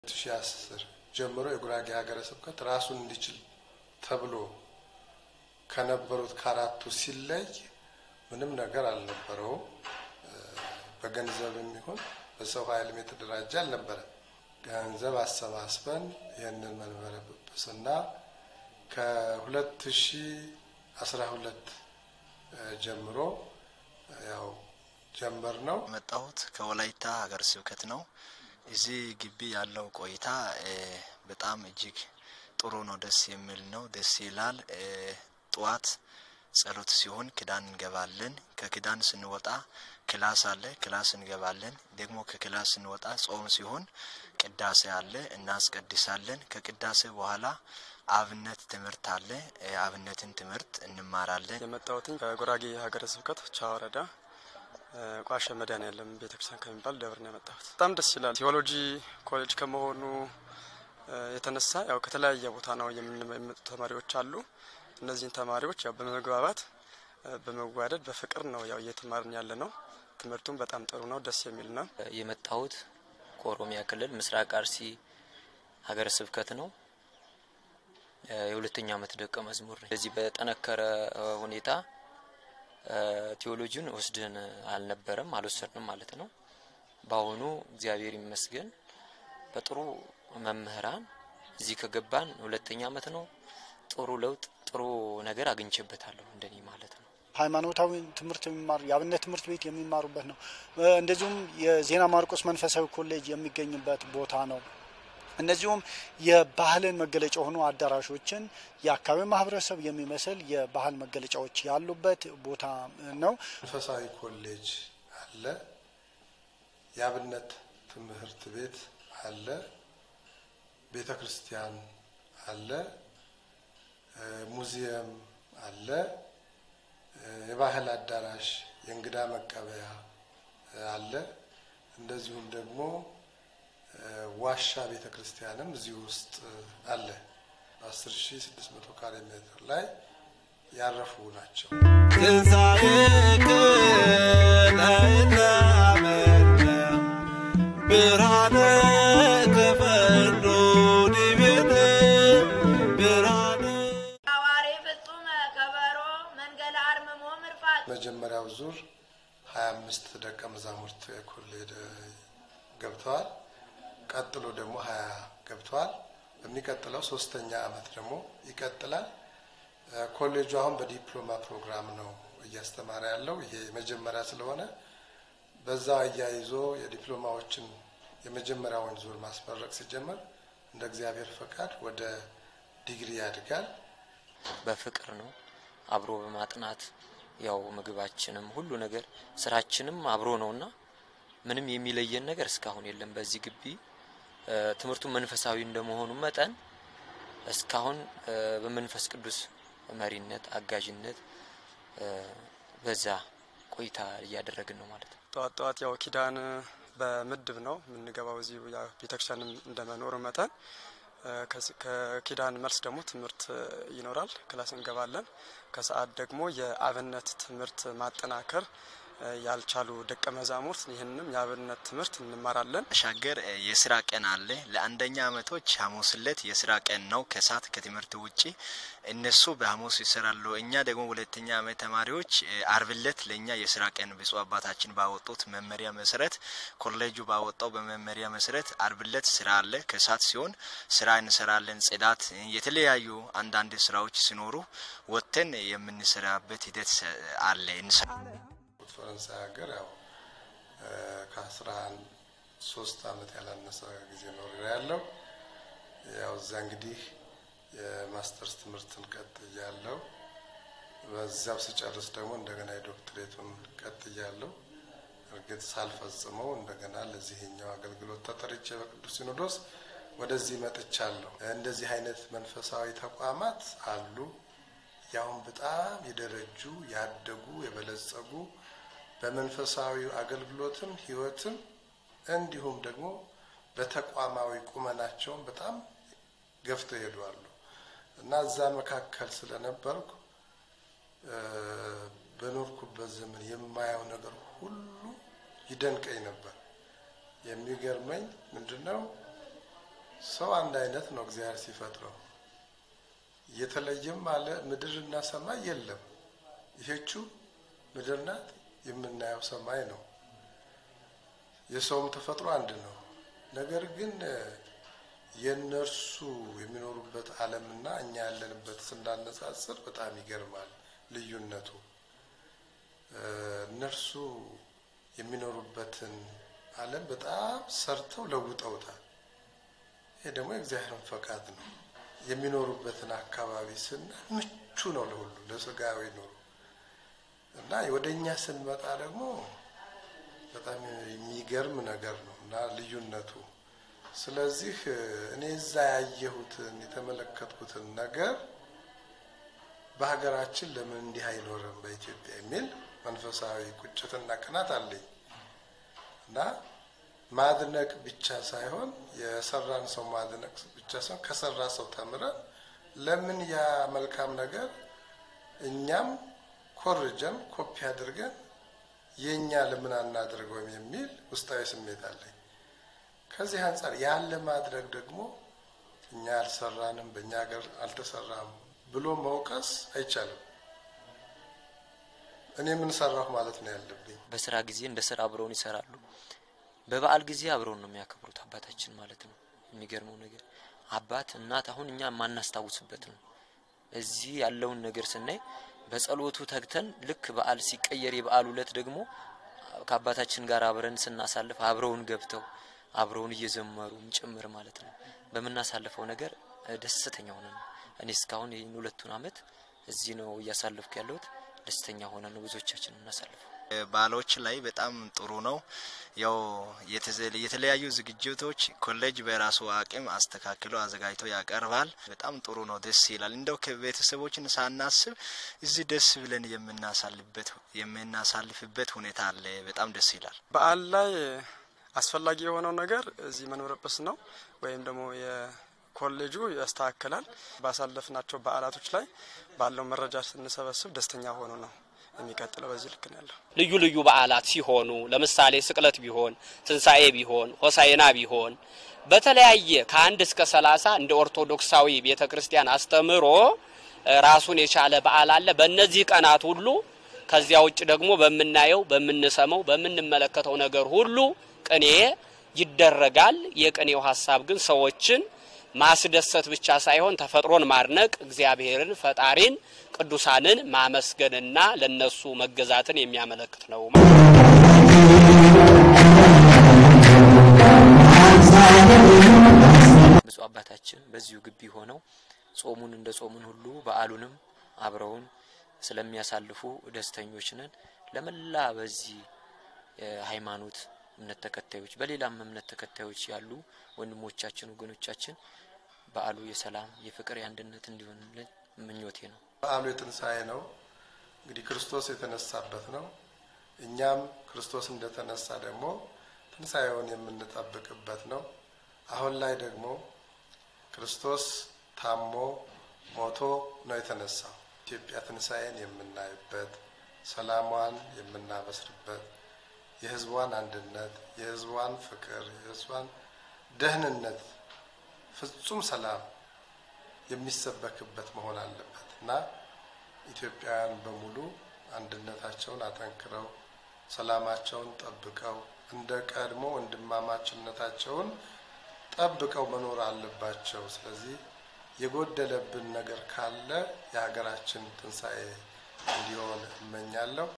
ሺ አስር ጀምሮ የጉራጌ ሀገረ ስብከት ራሱን እንዲችል ተብሎ ከነበሩት ከአራቱ ሲለይ ምንም ነገር አልነበረውም። በገንዘብ የሚሆን በሰው ኃይልም የተደራጀ አልነበረም። ገንዘብ አሰባስበን ይህንን መንበረ ጵጵስና ከሁለት ሺ አስራ ሁለት ጀምሮ ያው ጀመር ነው። የመጣሁት ከወላይታ ሀገረ ስብከት ነው። እዚህ ግቢ ያለው ቆይታ በጣም እጅግ ጥሩ ነው። ደስ የሚል ነው። ደስ ይላል። ጠዋት ጸሎት ሲሆን ክዳን እንገባለን። ከክዳን ስንወጣ ክላስ አለ፣ ክላስ እንገባለን። ደግሞ ከክላስ ስንወጣ ጾም ሲሆን ቅዳሴ አለ፣ እናስቀድሳለን። ከቅዳሴ በኋላ አብነት ትምህርት አለ። አብነትን ትምህርት እንማራለን። የመጣሁትኝ ከጉራጌ ሀገረ ስብከት ቻ ወረዳ ቋሸ መድኃኔዓለም ቤተክርስቲያን ከሚባል ደብር ነው የመጣሁት። በጣም ደስ ይላል። ቴዎሎጂ ኮሌጅ ከመሆኑ የተነሳ ያው ከተለያየ ቦታ ነው የሚመጡ ተማሪዎች አሉ። እነዚህን ተማሪዎች ያው በመግባባት በመዋደድ በፍቅር ነው ያው እየተማርን ያለ ነው። ትምህርቱም በጣም ጥሩ ነው፣ ደስ የሚል ነው። የመጣሁት ከኦሮሚያ ክልል ምስራቅ አርሲ ሀገረ ስብከት ነው። የሁለተኛ ዓመት ደቀ መዝሙር ነኝ። በዚህ በጠነከረ ሁኔታ ቴዎሎጂውን ወስደን አልነበረም አልወሰድንም ማለት ነው። በአሁኑ እግዚአብሔር ይመስገን በጥሩ መምህራን እዚህ ከገባን ሁለተኛ ዓመት ነው። ጥሩ ለውጥ ጥሩ ነገር አግኝቼበታለሁ እንደኔ ማለት ነው። ሃይማኖታዊ ትምህርት የሚማሩ የአብነት ትምህርት ቤት የሚማሩበት ነው። እንደዚሁም የዜና ማርቆስ መንፈሳዊ ኮሌጅ የሚገኝበት ቦታ ነው። እነዚሁም የባህልን መገለጫ የሆኑ አዳራሾችን የአካባቢ ማህበረሰብ የሚመስል የባህል መገለጫዎች ያሉበት ቦታ ነው። መንፈሳዊ ኮሌጅ አለ። የአብነት ትምህርት ቤት አለ። ቤተ ክርስቲያን አለ። ሙዚየም አለ። የባህል አዳራሽ፣ የእንግዳ መቀበያ አለ። እንደዚሁም ደግሞ ዋሻ ቤተ ክርስቲያንም እዚህ ውስጥ አለ። በአስር ሺ ስድስት መቶ ካሬ ሜትር ላይ ያረፉ ናቸው። ብርሃነ ተፈርዶ ዲቤት ብርሃነ አዋሬ ፍጹመ ከበሮ መንገለ አርምሞ ምርፋት መጀመሪያው ዙር ሀያ አምስት ደቀ መዛሙርት ኮሌጅ ገብተዋል። ቀጥሎ ደግሞ ሀያ ገብተዋል። በሚቀጥለው ሶስተኛ አመት ደግሞ ይቀጥላል። ኮሌጁ አሁን በዲፕሎማ ፕሮግራም ነው እያስተማረ ያለው። ይሄ መጀመሪያ ስለሆነ በዛ አያይዞ የዲፕሎማዎችን የመጀመሪያውን ዙር ማስመረቅ ሲጀመር እንደ እግዚአብሔር ፈቃድ ወደ ዲግሪ ያድጋል። በፍቅር ነው አብሮ በማጥናት ያው ምግባችንም ሁሉ ነገር ስራችንም አብሮ ነውና ምንም የሚለየን ነገር እስካሁን የለም። በዚህ ግቢ ትምህርቱ መንፈሳዊ እንደመሆኑ መጠን እስካሁን በመንፈስ ቅዱስ መሪነት አጋዥነት በዛ ቆይታ እያደረግን ነው ማለት ነው። ጠዋት ጠዋት ያው ኪዳን በምድብ ነው የምንገባው እዚሁ ቤተክርስቲያን እንደመኖሩ መጠን ከኪዳን መልስ ደግሞ ትምህርት ይኖራል፣ ክላስ እንገባለን። ከሰዓት ደግሞ የአብነት ትምህርት ማጠናከር ያልቻሉ ደቀ መዛሙርት ይህንም የአብነት ትምህርት እንማራለን። ሻገር የስራ ቀን አለ። ለአንደኛ አመቶች ሐሙስ ዕለት የስራ ቀን ነው ከሰዓት ከትምህርት ውጪ እነሱ በሐሙስ ይሰራሉ። እኛ ደግሞ ሁለተኛ አመት ተማሪዎች አርብ ዕለት ለእኛ የስራ ቀን ብፁዕ አባታችን ባወጡት መመሪያ መሰረት ኮሌጁ ባወጣው በመመሪያ መሰረት አርብ ዕለት ስራ አለ። ከሰዓት ሲሆን ስራ እንሰራለን። ጽዳት፣ የተለያዩ አንዳንድ ስራዎች ሲኖሩ ወጥተን የምንሰራበት ሂደት አለ እንሰራ ፈረንሳይ ሀገር ያው ከአስራ ሶስት አመት ያላነሰ ጊዜ ኖር ያለው ያው እዛ እንግዲህ የማስተርስ ትምህርትን ቀጥያለሁ። በዚያው ስጨርስ ደግሞ እንደገና የዶክትሬቱን ቀጥያለሁ። እርግጥ ሳልፈጽመው እንደገና ለዚህኛው አገልግሎት ተጠርቼ በቅዱስ ሲኖዶስ ወደዚህ መጥቻለሁ። እንደዚህ አይነት መንፈሳዊ ተቋማት አሉ። ያሁን በጣም የደረጁ ያደጉ የበለጸጉ በመንፈሳዊ አገልግሎትም ህይወትም እንዲሁም ደግሞ በተቋማዊ ቁመናቸውም በጣም ገፍተው ይሄዳሉ እና እዛ መካከል ስለነበርኩ በኖርኩበት ዘመን የማየው ነገር ሁሉ ይደንቀኝ ነበር። የሚገርመኝ ምንድን ነው ሰው አንድ አይነት ነው እግዚአብሔር ሲፈጥረው። የተለየም አለ ምድርና ሰማይ የለም። ይሄቹ ምድር ናት፣ የምናየው ሰማይ ነው። የሰውም ተፈጥሮ አንድ ነው። ነገር ግን የእነርሱ የሚኖሩበት ዓለምና እኛ ያለንበት ስናነጻጽር በጣም ይገርማል ልዩነቱ። እነርሱ የሚኖሩበትን ዓለም በጣም ሰርተው ለውጠውታል። ይሄ ደግሞ የእግዚአብሔርን ፈቃድ ነው። የሚኖሩበትን አካባቢ ስናይ ምቹ ነው ለሁሉ ለስጋዊ ኑሮ እና ወደ እኛ ስንመጣ ደግሞ በጣም የሚገርም ነገር ነው እና ልዩነቱ። ስለዚህ እኔ እዛ ያየሁትን የተመለከትኩትን ነገር በሀገራችን ለምን እንዲህ አይኖርም በኢትዮጵያ የሚል መንፈሳዊ ቁጭትና ቅናት አለኝ እና ማድነቅ ብቻ ሳይሆን የሰራን ሰው ማድነቅ ብቻ ሳይሆን ከሰራ ሰው ተምረን ለምን ያ መልካም ነገር እኛም ኮርጀን ኮፒ አድርገን የእኛ ለምን አናድርገውም የሚል ውስጣዊ ስሜት አለኝ። ከዚህ አንጻር ያለ ማድረግ ደግሞ እኛ አልሰራንም፣ በእኛ ሀገር አልተሰራም ብሎ መውቀስ አይቻልም። እኔ ምን ሰራሁ ማለት ነው ያለብኝ። በስራ ጊዜ እንደ ስራ አብረውን ይሰራሉ። በበዓል ጊዜ አብረውን ነው የሚያከብሩት አባታችን ማለት ነው። የሚገርመው ነገር አባት እናት አሁን እኛ የማናስታውስበት ነው። እዚህ ያለውን ነገር ስናይ በጸሎቱ ተግተን ልክ በዓል ሲቀየር የበዓል ዕለት ደግሞ ከአባታችን ጋር አብረን ስናሳልፍ አብረውን ገብተው አብረውን እየዘመሩም ጭምር ማለት ነው በምናሳልፈው ነገር ደስተኛ ሆነ ነው። እኔ እስካሁን ይህን ሁለቱን አመት እዚህ ነው እያሳለፍኩ ያለሁት። ደስተኛ ሆነ ነው ብዙዎቻችን የምናሳልፈው። ባሎች ላይ በጣም ጥሩ ነው። ያው የተለያዩ ዝግጅቶች ኮሌጅ በራሱ አቅም አስተካክሎ አዘጋጅቶ ያቀርባል። በጣም ጥሩ ነው፣ ደስ ይላል። እንደው ከቤተሰቦችን ሳናስብ እዚህ ደስ ብለን የምናሳልፍበት የምናሳልፍበት ሁኔታ አለ። በጣም ደስ ይላል። በዓል ላይ አስፈላጊ የሆነው ነገር እዚህ መኖረ ጵስ ነው ወይም ደግሞ ኮሌጁ ያስተካክላል። ባሳለፍናቸው በዓላቶች ላይ ባለው መረጃ ስንሰበስብ ደስተኛ ሆኖ ነው የሚቀጥለው። በዚህ ልክ ነው ያለው። ልዩ ልዩ በዓላት ሲሆኑ ለምሳሌ ስቅለት ቢሆን፣ ትንሣኤ ቢሆን፣ ሆሳይና ቢሆን በተለያየ ከአንድ እስከ ሰላሳ እንደ ኦርቶዶክሳዊ ቤተ ክርስቲያን አስተምህሮ ራሱን የቻለ በዓል አለ። በእነዚህ ቀናት ሁሉ ከዚያ ውጭ ደግሞ በምናየው፣ በምንሰማው፣ በምንመለከተው ነገር ሁሉ ቅኔ ይደረጋል። የቅኔው ሀሳብ ግን ሰዎችን ማስደሰት ብቻ ሳይሆን ተፈጥሮን ማድነቅ፣ እግዚአብሔርን ፈጣሪን፣ ቅዱሳንን ማመስገንና ለነሱ መገዛትን የሚያመለክት ነው። ብፁዕ አባታችን በዚሁ ግቢ ሆነው ጾሙን እንደ ጾሙን ሁሉ በዓሉንም አብረውን ስለሚያሳልፉ ደስተኞች ነን። ለመላ በዚህ ሃይማኖት እምነት ተከታዮች በሌላም እምነት ተከታዮች ያሉ ወንድሞቻችን ወገኖቻችን በዓሉ የሰላም የፍቅር የአንድነት እንዲሆንልን ምኞቴ ነው። በዓሉ የትንሣኤ ነው። እንግዲህ ክርስቶስ የተነሳበት ነው። እኛም ክርስቶስ እንደተነሳ ደግሞ ትንሣኤውን የምንጠብቅበት ነው። አሁን ላይ ደግሞ ክርስቶስ ታሞ ሞቶ ነው የተነሳው። ኢትዮጵያ ትንሣኤን የምናይበት፣ ሰላሟን የምናበስርበት፣ የሕዝቧን አንድነት፣ የሕዝቧን ፍቅር፣ የሕዝቧን ደህንነት፣ ፍጹም ሰላም የሚሰበክበት መሆን አለበት እና ኢትዮጵያውያን በሙሉ አንድነታቸውን አጠንክረው ሰላማቸውን ጠብቀው እንደ ቀድሞ ወንድማማችነታቸውን ጠብቀው መኖር አለባቸው። ስለዚህ የጎደለብን ነገር ካለ የሀገራችን ትንሣኤ እንዲሆን እመኛለሁ።